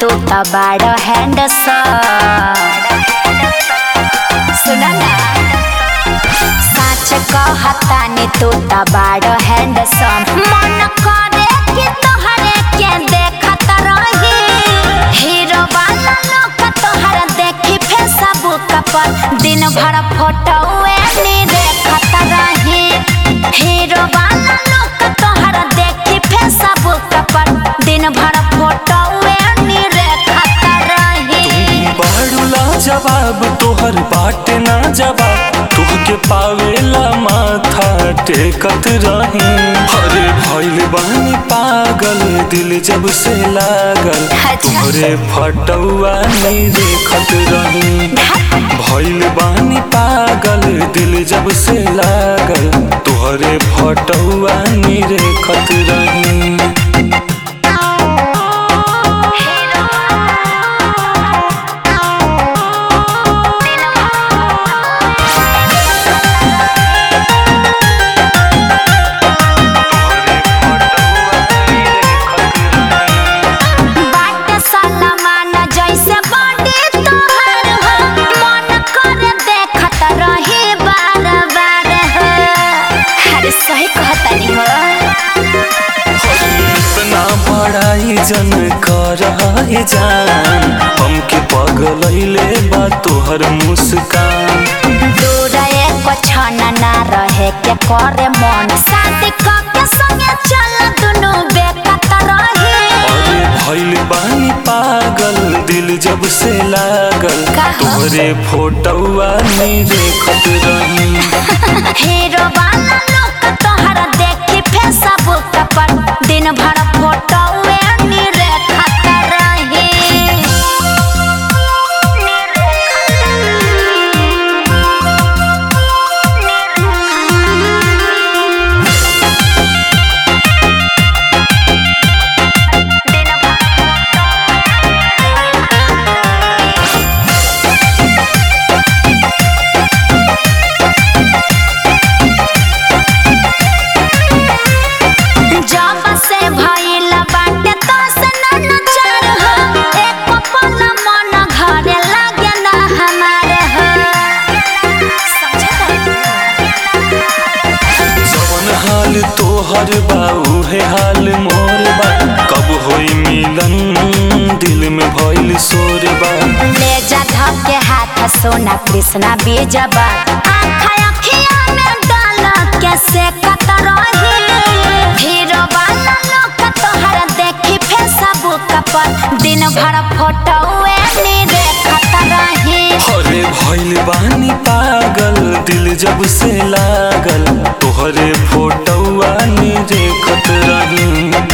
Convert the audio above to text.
तू त बाड़ हैंडसम सुन ना सच कहतानी तू त बाड़ हैंडसम मन करे कि तोहरे के देखत रही हीरो वाला लोग तोहर देखी फेसबुक पर दिन भर फोटो नी देखत रही हीरो वाला लोग तोहर देखी फेसबुक पर दिन भर फोटो नी देखत रही बाड़ूला जवाब तोहर बाटे ना जवाब तुहके पावेला माथा टेकत रही अरे भइल बानी पागल दिल जब से लागल अच्छा। तोहरे फटौआ नी देखत रही भइल बानी पागल दिल जब से लागल तोहरे फटौआ नी देखत रही बाट सलमान जैसे बॉडी तोहर हो मन करे देखत रही बार बार हो अरे सही कहतनी हो इतना बड़ाई जन कर जान हमके पगलैले बा तोहर मुस्कान दूर एको क्षण ना रहे के करे मन शादी के संगे चल दुनु बेकत रही अरे भइल बानी पागल दिल जब से लागल कहा? तोहरे फोटौआ नी देखत रही हीरो वाला लोग तोहर देखी फेसबुक पर दिन भर फोटो नी देखत रही जब से भइल बाटे तो से नचार हो एक पल मन घरे लागे ना हमार हो जवन हाल तोहर बा उहे हाल मोर बा कब होई मिलन दिल में भइल शोर बा ले जा धके हाथ सोना कृष्णा बीजबा आँखा अखिया में डाल के से कत रही हीरो वाला लोग तोहर देखी फेसबुक पर दिन भर फोटो नी देखत रही अरे भइल बानी पागल दिल जब से लागल तोहरे फोटौआ नी देखत रही